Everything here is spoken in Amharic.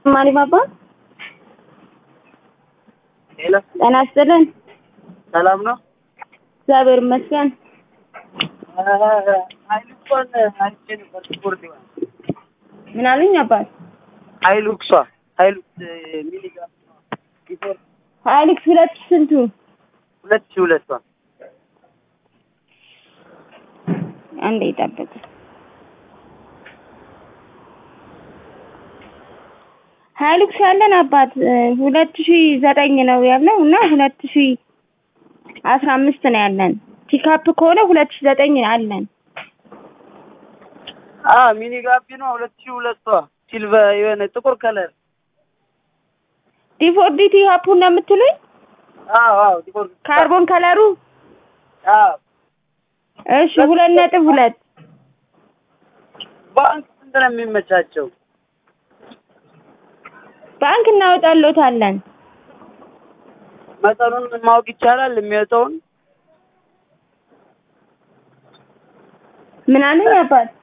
ማሪ ባባ ሄሎ ጤና ይስጥልን። ሰላም ነው። እግዚአብሔር ይመስገን። ሀይሉክሷን አይቼ ነበር። ስፖርት ይሆናል ምን አሉኝ አባት? ሀይሉክሷ ሀይሉክስ ሚሊግራም ቢፎር ሀይልክስ ሁለት ሺህ ስንቱ? ሁለት ሺህ ሁለቷ አንዴ ይጠብቅ። ሀይሉክስ ያለን አባት ሁለት ሺህ ዘጠኝ ነው ያለው እና ሁለት ሺህ አስራ አምስት ነው ያለን። ፒካፕ ከሆነ ሁለት ሺህ ዘጠኝ አለን። አ ሚኒ ጋቢኗ ሁለት ሺህ ሁለቷ ሲልቨር የሆነ ጥቁር ከለር ዲፎርዲ ፒካፑ ነው የምትሉኝ? አዎ አዎ ጥቁር ካርቦን ከለሩ አዎ እሺ፣ ሁለት ነጥብ ሁለት ባንክ ስንት ነው የሚመቻቸው? ባንክ እናወጣሎታለን። መጠኑን ማወቅ ይቻላል የሚወጣውን ምን አሉኝ አባት?